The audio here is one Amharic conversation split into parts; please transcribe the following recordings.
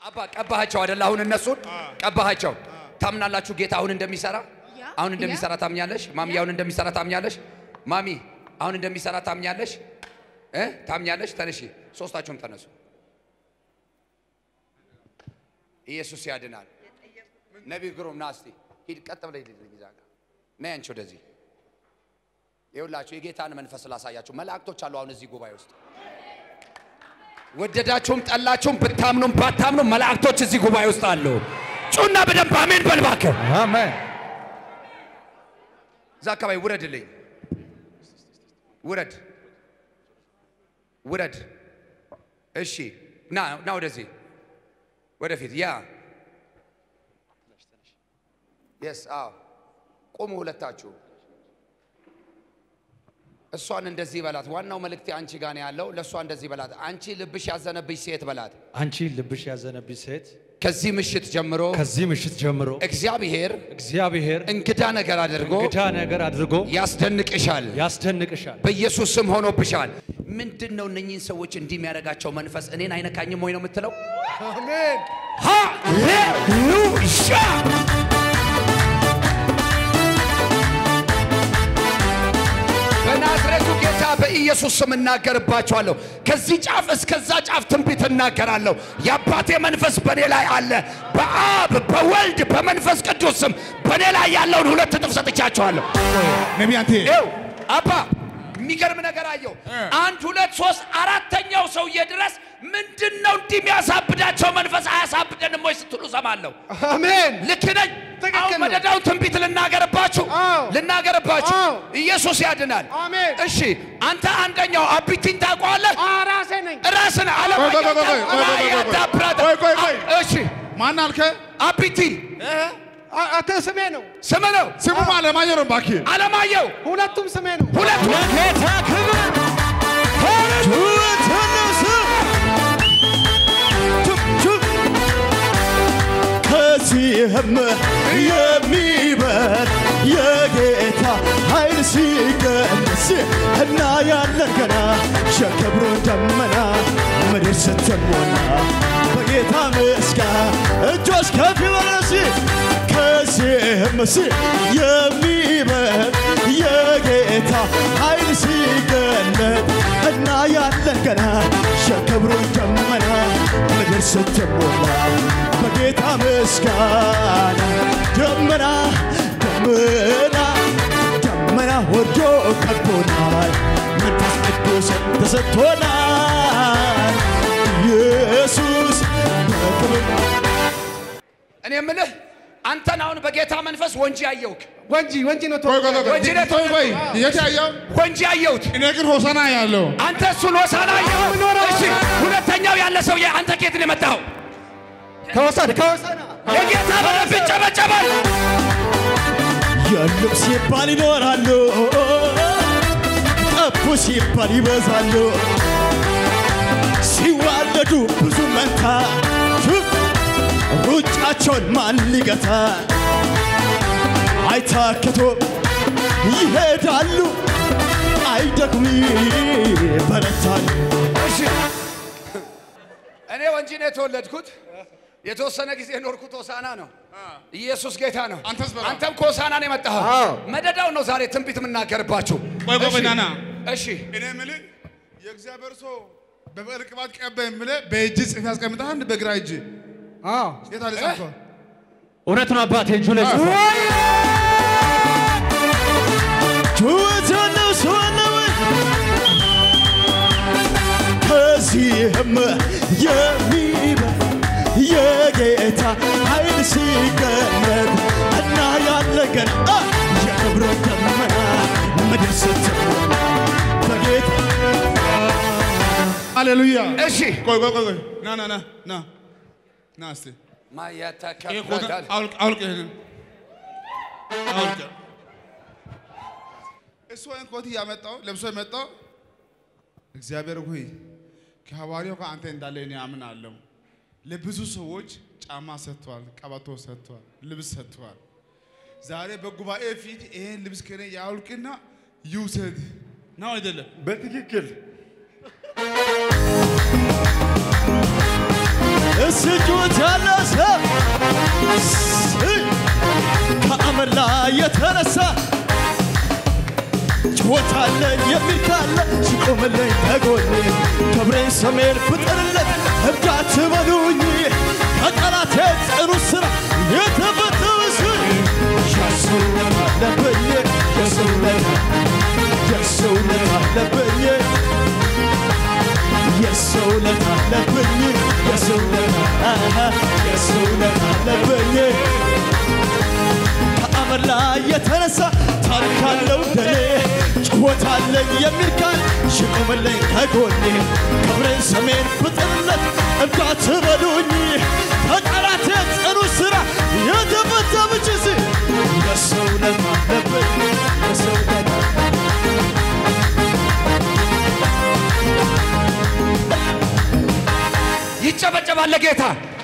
አባ ቀባሃቸው አይደል? አሁን እነሱን ቀባሃቸው። ታምናላችሁ ጌታ አሁን እንደሚሰራ ያ፣ አሁን ያ። እንደሚሰራ ታምኛለሽ? ማሚ አሁን እንደሚሰራ ታምኛለሽ? ማሚ አሁን እንደሚሰራ ታምኛለሽ? እ ታምኛለሽ? ተነሺ፣ ሶስታችሁም ተነሱ። ኢየሱስ ያድናል። ነቢይ ግሩም ና እስቲ ሂድ፣ ቀጥ ብለህ ሂድ እዛ ጋር ነይ አንቺ ወደዚህ። ይኸውላችሁ የጌታን መንፈስ ላሳያችሁ። መላእክቶች አሉ አሁን እዚህ ጉባኤ ውስጥ ወደዳችሁም ጠላችሁም ብታምኑም ባታምኑም መላእክቶች እዚህ ጉባኤ ውስጥ አሉ። ጩና በደንብ አሜን በል እባክህ። አሜን። እዛ አካባቢ ውረድልኝ፣ ውረድ፣ ውረድ። እሺ ና ና ወደዚህ ወደፊት። ያ የስ አዎ፣ ቁሙ ሁለታችሁ። እሷን እንደዚህ በላት። ዋናው መልእክቴ አንቺ ጋር ነው ያለው። ለእሷ እንደዚህ በላት። አንቺ ልብሽ ያዘነብሽ ሴት በላት። አንቺ ልብሽ ያዘነብሽ ሴት ከዚህ ምሽት ጀምሮ ከዚህ ምሽት ጀምሮ እግዚአብሔር እግዚአብሔር እንግዳ ነገር አድርጎ እንግዳ ነገር አድርጎ ያስደንቅሻል። ያስደንቅሻል። በኢየሱስ ስም ሆኖብሻል። ምንድን ነው እነኚህን ሰዎች እንዲህ የሚያደርጋቸው መንፈስ? እኔን አይነካኝም ወይ ነው የምትለው? አሜን። ሃሌሉያ! በናዝሬቱ ጌታ በኢየሱስ ስም እናገርባቸዋለሁ። ከዚህ ጫፍ እስከዛ ጫፍ ትንቢት እናገራለሁ። የአባቴ መንፈስ በእኔ ላይ አለ። በአብ በወልድ በመንፈስ ቅዱስ ስም በእኔ ላይ ያለውን ሁለት እጥፍ ሰጥቻቸዋለሁ። ነቢይ አንተ ይኸው አባ የሚገርም ነገር አየው። አንድ ሁለት ሶስት አራተኛው ሰውዬ ድረስ ምንድን ነው እንዲህ የሚያሳብዳቸው መንፈስ አያሳብደንም ወይ ስትሉ ሰማለሁ። አሜን። ልክ ነኝ። ትክክል አሁን ነው። መደዳውን ትንቢት ልናገርባችሁ አዎ። ልናገርባችሁ። አዎ። ኢየሱስ ያድናል። አሜን። እሺ አንተ አንደኛው አቢቲን ታውቀዋለህ? ራሴ ነኝ። ራስን ቆይ፣ ቆይ፣ ቆይ፣ ቆይ፣ ቆይ፣ ቆይ፣ ቆይ፣ ቆይ፣ ቆይ፣ ቆይ። እሺ ማን አልከ? አቢቲ አንተ ስሜ ነው። ስም ነው ስሙ አለማየሁ ነው። እባክህ አለማየሁ ሁለቱም ስሜ ነው። ሁለቱ ለጌታ ክብር ጩኸት ተነሳ። ጩብ ጩብ ከዚህም የሚበል የጌታ ኃይል ሲገለጽ እና ያለን ገና የክብሩ ደመና ምድር ስትሞላ በጌታ ምስጋና እጆች ከፍ ይበለሲ ከዚህም ሲ የሚበል የጌታ ኃይል ሲገለጥ እና ያለን ገና የክብሩ ደመና ምድር ስትሞላ በጌታ ምስጋና ደመና ደመና ደመና ወርዶ ከቦናል መንፈስ ቅዱስ ተሰጥቶናል ኢየሱስ በክብር እኔ የምልህ አንተን አሁን በጌታ መንፈስ ወንጂ አየውክ ወንጂ ወንጂ ነው። ቆይ ቆይ ቆይ ወንጂ ነው ቆይ ቆይ የት ያየው? ወንጂ አየሁት። እኔ ግን ሆሳና ያለው አንተ እሱን ሆሳና አየኸው። እሺ ሁለተኛው ያለ ሰውዬ አንተ ኬት ነው የመጣኸው? ከወሰድ ከወሰድ የጌታ በረፍ ይጨበጨባል። የሉም ሲባል ይኖራሉ፣ ጠፉ ሲባል ይበዛሉ። ሲዋለዱ ብዙ መንታ ሩጫቸውን ማን ሊገታ? አይታክቶ ይሄዳሉ፣ አይደክሙ ይበረታሉ። እሺ እኔ ወንጂ ነው የተወለድኩት። የተወሰነ ጊዜ ኖርኩት ሆሳና ነው። ኢየሱስ ጌታ ነው። አንተስ በላ። አንተም ከሆሳና ነው የመጣኸው። መደዳው ነው ዛሬ ትንቢት የምናገርባችሁ። ቆይ ቆይ እሺ፣ ና ና እሺ እኔ የምልህ የእግዚአብሔር ሰው በብዕር ቅባት ቀባኝ ብለህ በእጅ ጽፍ ያስቀምጠህ አንድ በግራ እጅ አዎ የት አለ ጻፈው? እውነት ነው አባቴ እጁ ላይ ጽፏል። ጩኸት ያለው ሰው አለ ወይ? ከዚህም የሚበል የጌታ ኃይል ሲገለጥ እና ያለ ገና የክብረ ደመና ምድር ስትሞላ በጌታ ሃሌሉያ። እሺ ቆይ ቆይ ቆይ ቆይ ና ና ና ና ና እስቲ ይሄ ኮት ማያተከፈታል አውልቅ አውልቅ ይሄንን አውልቅ። እሱ ይሄን ኮት እያመጣው ለብሶ የመጣው እግዚአብሔር ሆይ ከሐዋርያው ከአንተ እንዳለ እኔ አምናለሁ። ለብዙ ሰዎች ጫማ ሰጥቷል፣ ቀበቶ ሰጥቷል፣ ልብስ ሰጥቷል። ዛሬ በጉባኤ ፊት ይሄን ልብስ ከኔ ያውልቅና ይውሰድ ነው አይደለም? በትክክል ውስጩት ያለ ሰው ከአመድ ላይ የተነሳ ጭወታለኝ የሚል ካለ ሲቆምልኝ ከጎኔ ክብሬን ስሜን ፍጠርለት እርዳት በሉኝ ከጠላቴ ጽኑ ስራ የተፈተውስ የሰውነት አለብኝ የሰውነት የሰውነት አለብኝ የሰውነት አለብኝ የሰውነት አሃ፣ የሰውነት አለብኝ ከአመድ ላይ የተነሳ ታሪክ አለው ደኔ ጭወት አለኝ የሚል ቃል ሽቆምልኝ ከጎኔ ክብሬን ስሜን ፍጥርለት እርዳት በሉኝ ከጠላቴ ጽኑ ስራ የተፈታ ብችስ የሰውነት አለብኝ የሰውነት ይጨበጨባል ለጌታ።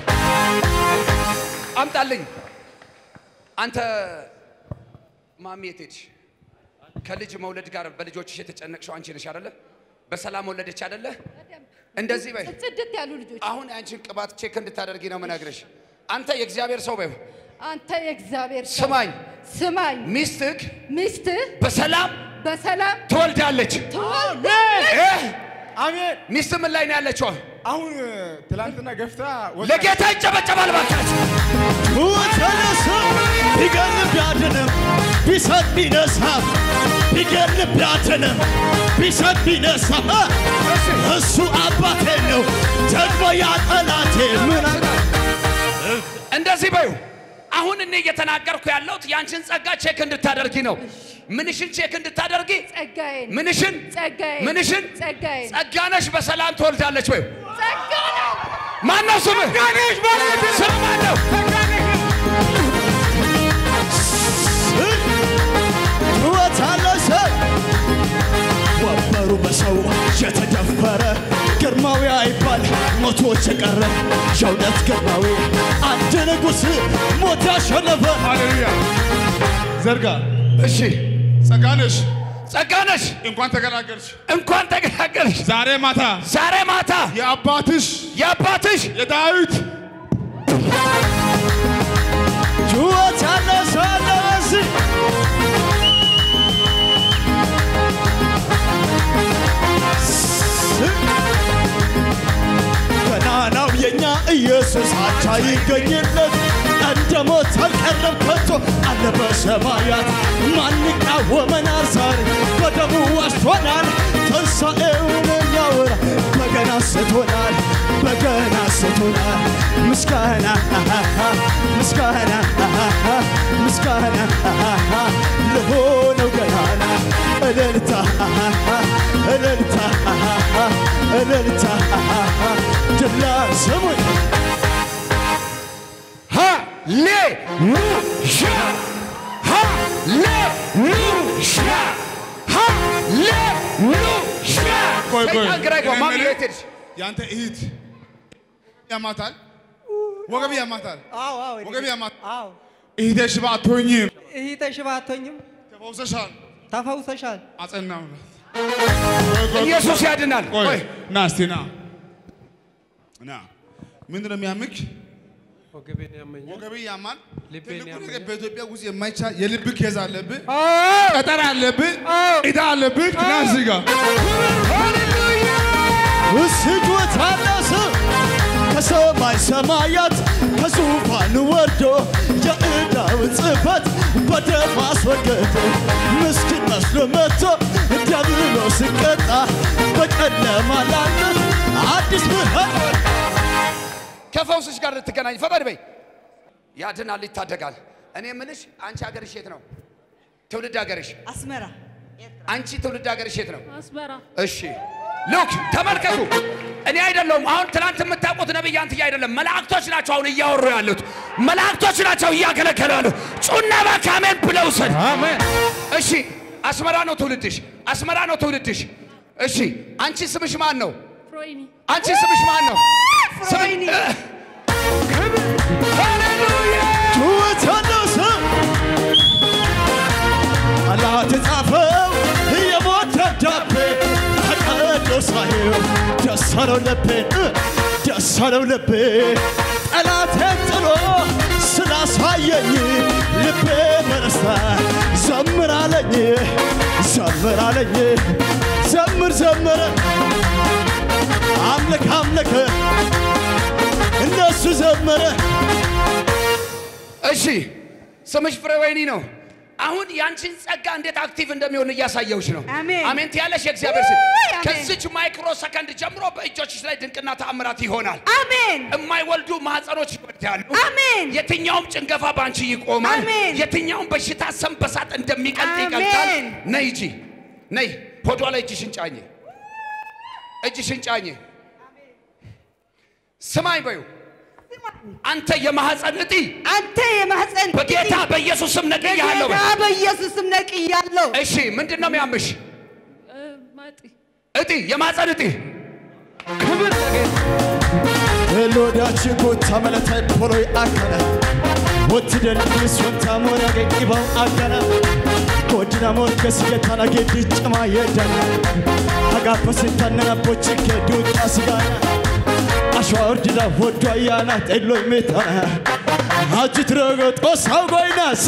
አምጣልኝ። አንተ ማሚ የት ሄድሽ? ከልጅ መውለድ ጋር በልጆችሽ የተጨነቅሽው አንቺ ነሽ አይደለ? በሰላም ወለደች አይደለ? እንደዚህ በይ። ጽድት ያሉ ልጆች አሁን አንቺን ቅባት ቼክ እንድታደርጊ ነው የምነግርሽ። አንተ የእግዚአብሔር ሰው በይው። አንተ የእግዚአብሔር ሰው ስማኝ፣ ስማኝ ሚስትህ ሚስትህ በሰላም በሰላም ትወልዳለች። ትወልዳለች። እ? አሜን። ሚስት ምን ላይ ነው ያለችው? አሁን ትላንትና ገፍታ ወጣች። ለጌታ ይጨበጨባል ባካችሁ። ተነሳ ቢገል ቢያድንም ቢሰጥ ቢነሳ ቢገል ቢያድንም ቢሰጥ ቢነሳ እሱ አባቴ ነው ደግሞ ያ ጠላቴ ምን እንደዚህ በዩ። አሁን እኔ እየተናገርኩ ያለሁት ያንቺን ጸጋ ቼክ እንድታደርጊ ነው። ምንሽን ቼክ እንድታደርጊ ጸጋዬን ምንሽን ጸጋዬን ምንሽን ጸጋዬን ጸጋነሽ በሰላም ትወልዳለች በዩ። ጸጋ ነው። ማነው ስምህ? ስም ማነው? ትወታለሰ ወንበሩ በሰው የተደፈረ ግርማዊ አይባል ሞቶች የቀረ የእውነት ግርማዊ አንድ ንጉሥ ሞት ያሸነፈ ሃሌሉያ ዘርጋ እሺ ጸጋነሽ ጸጋነሽ እንኳን ተገላገልሽ። እንኳን ተገላገልሽ። ዛሬ ማታ ዛሬ ማታ የአባትሽ የአባትሽ የዳዊት ትወታለሰ ለበስ ገናናው የኛ ኢየሱስ አቻ ይገኝለት እንደ ሞት አልቀረም ከቶ አለ በሰማያት ማን ይቃወመናል ዛሬ በደሙ ዋጅቶናል ትንሣኤውን የሚያወራ በገና ስቶናል በገና ስቶናል ምስጋና ምስጋና ምስጋና ለሆነው ገናና እልልታ እልልታ እልልታ ድላ ስሙኝ ሃሌሉያ ሃሌሉያ ሃሌሉያ ቆይ ቆይ ሰይጣን ግራ ይገባው። ማሚ እኔ የት ሄድሽ? ያንተ እህት ያማታል፣ ወገብ ያማታል፣ አዎ አዎ ወገብ ያማታል። አዎ እህቴ ሽባ አትሆኝም፣ እህቴ ሽባ አትሆኝም፣ ተፈውሰሻል፣ ተፈውሰሻል። አጸናውላት። ኢየሱስ ያድናል። ቆይ ቆይ ና እስቲ ና ና። ምንድን ነው የሚያምክ? ወገቤን ያመኛል። ወገብ ያማል። ልቤን ትልቁ ነገር ያመኛል። በኢትዮጵያ ውስጥ የማይቻል የልብ ኬዝ አለብህ፣ ጠጠር አለብህ፣ ዕዳ አለብህ። ና እዚህ ጋር ውስጆት አነሰ ከሰማይ ሰማያት ከዙፋን ወርዶ የዕዳውን ጽሕፈት በደም አስወገደ። ምስኪን መስሎ መጥቶ ዲያብሎስ ሲቀጣ በጨለማ ላሉት አዲስ ብርሃን ከፈውስሽ ጋር ልትገናኝ ፈጠን በይ። ያድናል፣ ይታደጋል። እኔ የምልሽ አንቺ ሀገርሽ የት ነው? ትውልድ ሀገርሽ አስመራ አንቺ ትውልድ ሀገርሽ የት ነው? አስመራ እሺ ሉክ ተመልከቱ። እኔ አይደለሁም አሁን ትናንት የምታውቁት ነብይ አንትዬ አይደለም፣ መላእክቶች ናቸው አሁን እያወሩ ያሉት መላእክቶች ናቸው እያገለገሉ ያሉት። ጩና ባካሜን ብለው ውሰድ። እሺ አስመራ ነው ትውልድሽ፣ አስመራ ነው ትውልድሽ። እሺ አንቺ ስምሽ ማን ነው? ፍሮይኒ አንቺ ስምሽ ማን ነው? ፍሮይኒ ሃሌሉያ ጩኸት አነሰ አላት የጻፈው የሞት ደብዳቤ ተቀዶ ሳየው ደስ አለው ልቤ ደስ አለው ልቤ ጠላቴን ጥሎ ስላሳየኝ ልቤ በደስታ ዘምር አለኝ ዘምር አለኝ ዘምር ዘምር አምልክ አምልክ እነሱ ዘመረ እሺ ስምሽ ፍሬ ወይኒ ነው። አሁን ያንቺን ጸጋ እንዴት አክቲቭ እንደሚሆን እያሳየውሽ ነው። አሜን። አሜን ትያለሽ። የእግዚአብሔር ስም ውይ፣ አሜን። ከዚች ማይክሮ ሰከንድ ጀምሮ በእጆችሽ ላይ ድንቅና ተአምራት ይሆናል። አሜን የማይወልዱ ማህፀኖች ይወልዳሉ። አሜን። የትኛውም ጭንገፋ ባንቺ ይቆማል። አሜን። የትኛውም በሽታ ሰም በሳት እንደሚቀልጥ አሜን። ይቀልጣል። ነይ እጂ ነይ፣ ሆዷ ላይ እጅሽን ጫኝ፣ እጅሽን ጫኝ። ስማኝ በዩ አንተ የማህፀን እጢ አንተ የማህፀን በጌታ በኢየሱስ ስም ነቅያለሁ። በጌታ በኢየሱስም ነቅያለሁ። እሺ ምንድን ነው የሚያምሽ? ማጢ እጢ የማህፀን እጢ ክብር ሎዳች ጎታ መለታይ ፖሎይ አከነ ወትደንስ ወንታ ሞራ ገቂባው አገነ ጎድና ሞርገስ ጌታና ጌዲ ጭማ የደነ አጋፈስንታነና ቦች ከዱጣ ስጋና አሸዋ ወርድዳ ወዶ አያና ጤሎይ ሜታና አጅት ረገጦ ሳው ጎይናሲ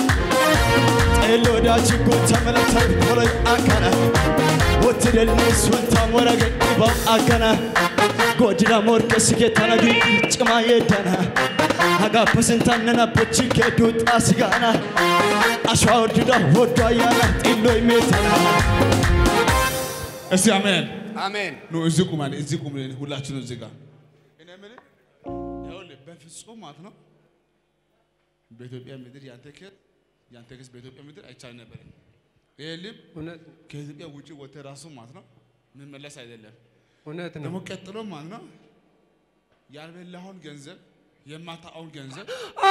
ጤሎዳች ጎታ መለታይ ፖሎይ አከነ ወትደንስ ወንታ ሞራ ገቂባው አገነ godina morke sigetana gi cima yeddana hagaappe sintaannena bochikke duuxaa sigaana ashwa oddida woddo ayyaana xilloy meetana እስቲ አሜን። አሜን። ኑ እዚህ ቁማን እዚህ ቁም ሁላችን እዚህ ጋር እኔ የምልህ ይኸውልህ በፍጹም ማለት ነው በኢትዮጵያ ምድር ያንተ ክር ያንተ ክስ በኢትዮጵያ ምድር አይቻል ነበር። ይሄ ልብ እውነት ነው። ከኢትዮጵያ ውጭ ወጥተህ ራሱ ማለት ነው መመለስ አይደለም እውነት ነው። ደግሞ ቀጥሎ ማለት ነው ያልበላኸውን ገንዘብ የማታውን ገንዘብ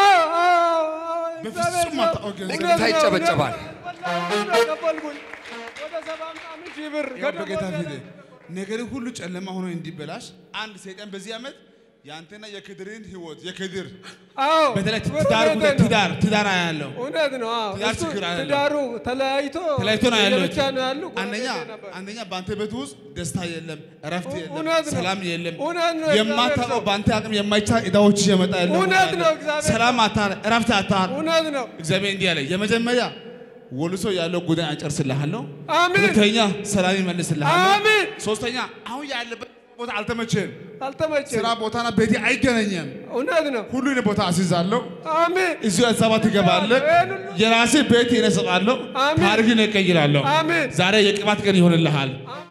በፍጹም ማታውን ገንዘብ ለጌታ ይጨበጨባል። ተቀበልኩኝ ወደ ሰባ ምናምን ሺህ ብር ያው በጌታ ፊት ነገር ሁሉ ጨለማ ሆኖ እንዲበላሽ አንድ ሰይጣን በዚህ ዓመት የአንተና የክድርን ህይወት የክድር አዎ በተለይ ብር ትዳር ቤቴ ጉዳይ ነው። ትዳር ትዳር ያለው እውነት ነው። አዎ ትዳር እሱ ችግር አለው። ትዳሩ ተለያይቶ ተለያይቶ ነው ያለው። ለብቻ ነው ያሉ አንደኛ ጎረቤቴ ነበር። አንደኛ በአንተ ቤት ውስጥ ደስታ የለም፣ እረፍት የለም፣ እውነት ነው። ሰላም የለም። እውነት ነው። የማታውቀው እግዚአብሔር በአንተ አቅም የማይቻል ዕዳዎች እየመጣ ያለው እውነት ነው። እግዚአብሔር ሰላም አታር፣ እረፍት አታር። እውነት ነው። እግዚአብሔር እንዲህ አለ፣ የመጀመሪያ ወልሶ ያለው ጉዳይ አጨርስልሃለሁ። አሜን ሁለተኛ ሰላም ይመልስልሃለሁ። አሜን። ሶስተኛ አሁን ያለበት ቦታ አልተመቸም። አልተመቸም። ስራ ቦታና ቤቴ አይገናኝም። እውነት ነው። ሁሉን ቦታ አስይዛለሁ። አሜን እዚሁ አዲስ አበባ ትገባለህ። የራሴ ቤት እኔ እሰጣለሁ። አሜን። ታሪክን እቀይራለሁ። አሜን። ዛሬ የቅባት ቀን ይሆንልሃል።